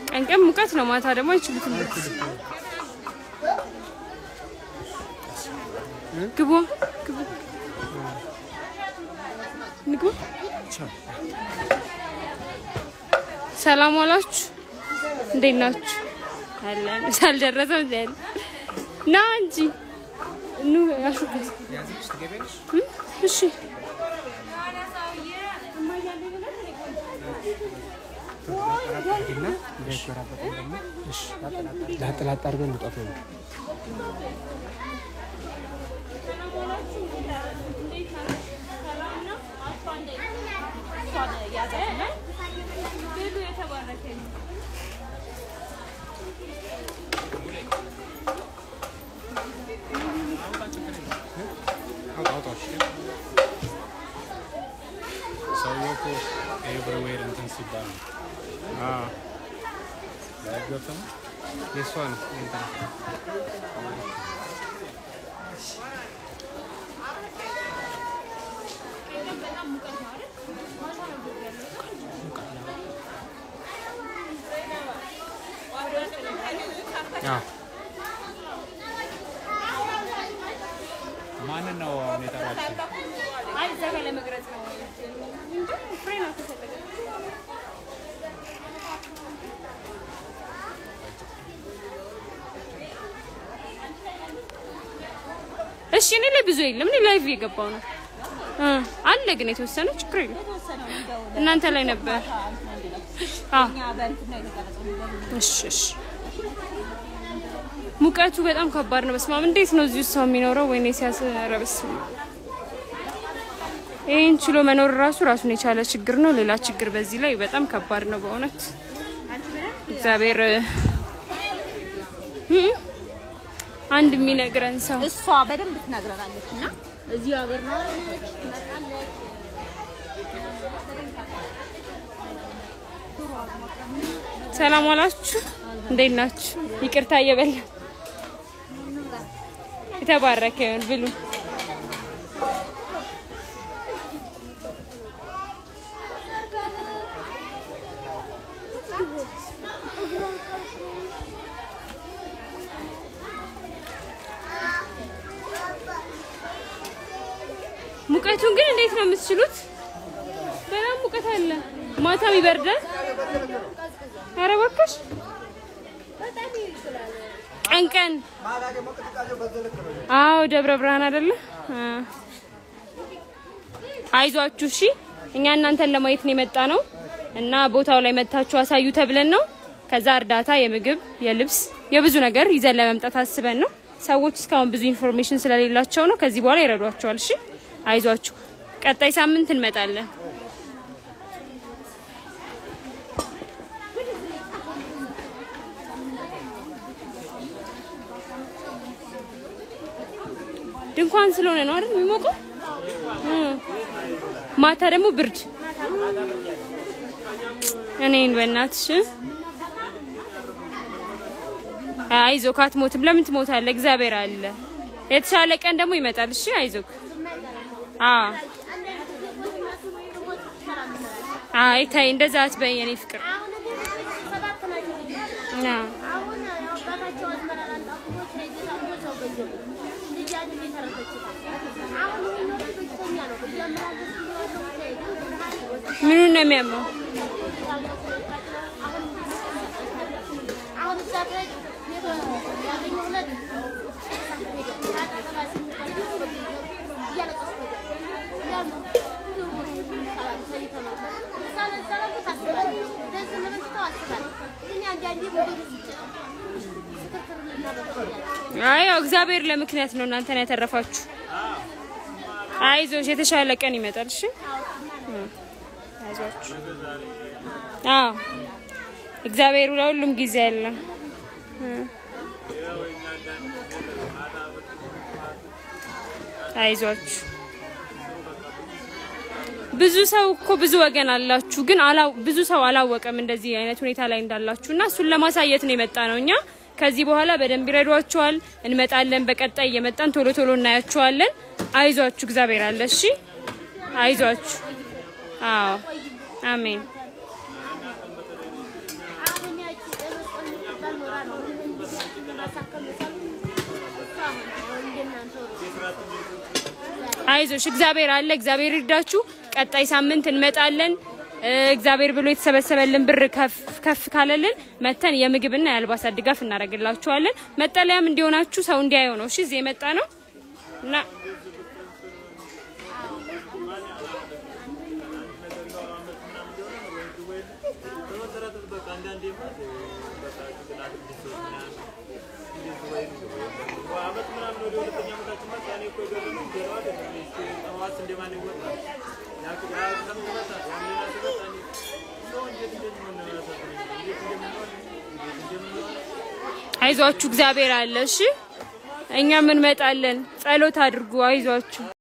ቀን ቀን ሙቀት ነው፣ ማታ ደግሞ አይችሉትም። ግቡ ግቡ ንግቡ። ሰላም ዋላችሁ። እንዴት ናችሁ? አለን ሳልደረሰም ዘል ና እንጂ ኑ ያሹበት። እሺ ላጥላጥ አድርገን እንውጣት ነው። ሰውዬው እኮ ኤቭሪዌር እንትን ሲባል ነው። አዎ ላይ ገብተህ ነው የእሷ ነው እንትን አዎ ማንን ነው አሁን የጠራችው? አይ እዛ ጋር ለመቅረጽ ነው እንጂ ፍሬ ነው ተፈለገ እሺ እኔ ላይ ብዙ የለም። እኔ ላይቭ እየገባው ነው እ አለ ግን የተወሰነ ችግር የለም። እናንተ ላይ ነበር። አዎ እሺ እሺ። ሙቀቱ በጣም ከባድ ነው። በስመ አብ እንዴት ነው እዚህ ውስጥ ሰው የሚኖረው? ወይኔ ሲያስረብስ ይህን ችሎ መኖር ራሱ ራሱን የቻለ ችግር ነው። ሌላ ችግር በዚህ ላይ በጣም ከባድ ነው በእውነት እግዚአብሔር እ አንድ የሚነግረን ሰው እሷ በደንብ ትነግረናለች እና እዚህ ሀገር ነው ትመጣለች። ሰላም ዋላችሁ። እንዴት ናችሁ? ይቅርታ እየበላ የተባረከ ይሁን ብሉ። ሙቀቱን ግን እንዴት ነው የምትችሉት? በጣም ሙቀት አለ። ማታም ይበርዳል። ኧረ እባክሽ ቀን ቀን አዎ፣ ደብረ ብርሃን አይደለ? አ አይዟችሁ እሺ። እኛ እናንተን ለማየት ነው የመጣ ነው እና ቦታው ላይ መታችሁ አሳዩ ተብለን ነው። ከዛ እርዳታ የምግብ፣ የልብስ፣ የብዙ ነገር ይዘን ለመምጣት አስበን ነው። ሰዎች እስካሁን ብዙ ኢንፎርሜሽን ስለሌላቸው ነው። ከዚህ በኋላ ይረዷቸዋል። እሺ፣ አይዟችሁ። ቀጣይ ሳምንት እንመጣለን። ድንኳን ስለሆነ ነው አይደል የሚሞቀው? እ ማታ ደግሞ ብርድ። እኔን በእናትሽ አይዞህ፣ አትሞትም። ለምን ትሞታለህ? እግዚአብሔር አለ። የተሻለ ቀን ደግሞ ይመጣል። እሺ አይዞህ። አዎ አይ ተይ፣ እንደዛ አትበይ የኔ ፍቅር። አዎ ምኑን ነው የሚያመው? አይ ያው እግዚአብሔር ለምክንያት ነው እናንተን ያተረፋችሁ። አይዞሽ የተሻለ ቀን ይመጣል። እሺ አይዟችሁ። አዎ እግዚአብሔር ለሁሉም ጊዜ አለ። አይዟችሁ። ብዙ ሰው እኮ ብዙ ወገን አላችሁ፣ ግን አላው ብዙ ሰው አላወቀም እንደዚህ አይነት ሁኔታ ላይ እንዳላችሁ እና እሱን ለማሳየት ነው የመጣ ነው። እኛ ከዚህ በኋላ በደንብ ይረዷችኋል። እንመጣለን። በቀጣይ እየመጣን ቶሎ ቶሎ እናያችኋለን። አይዟችሁ፣ እግዚአብሔር አለ። እሺ አይዟችሁ። አዎ አሜን። ማሳከም የቻልኩት እሷ አሁን አሁን እንደናንተ አይዞሽ፣ እግዚአብሔር አለ። እግዚአብሔር ይርዳችሁ። ቀጣይ ሳምንት እንመጣለን። እ፣ እግዚአብሔር ብሎ የተሰበሰበልን ብር ከፍ ከፍ ካለልን መተን የምግብና የአልባሳት ድጋፍ እናደርግላችኋለን። መጠለያም እንዲሆናችሁ ሰው እንዲያየው ነው። እሺ፣ እዚህ የመጣ ነው እና አይዟችሁ፣ እግዚአብሔር አለ። እሺ፣ እኛም እንመጣለን። ጸሎት አድርጉ። አይዟችሁ።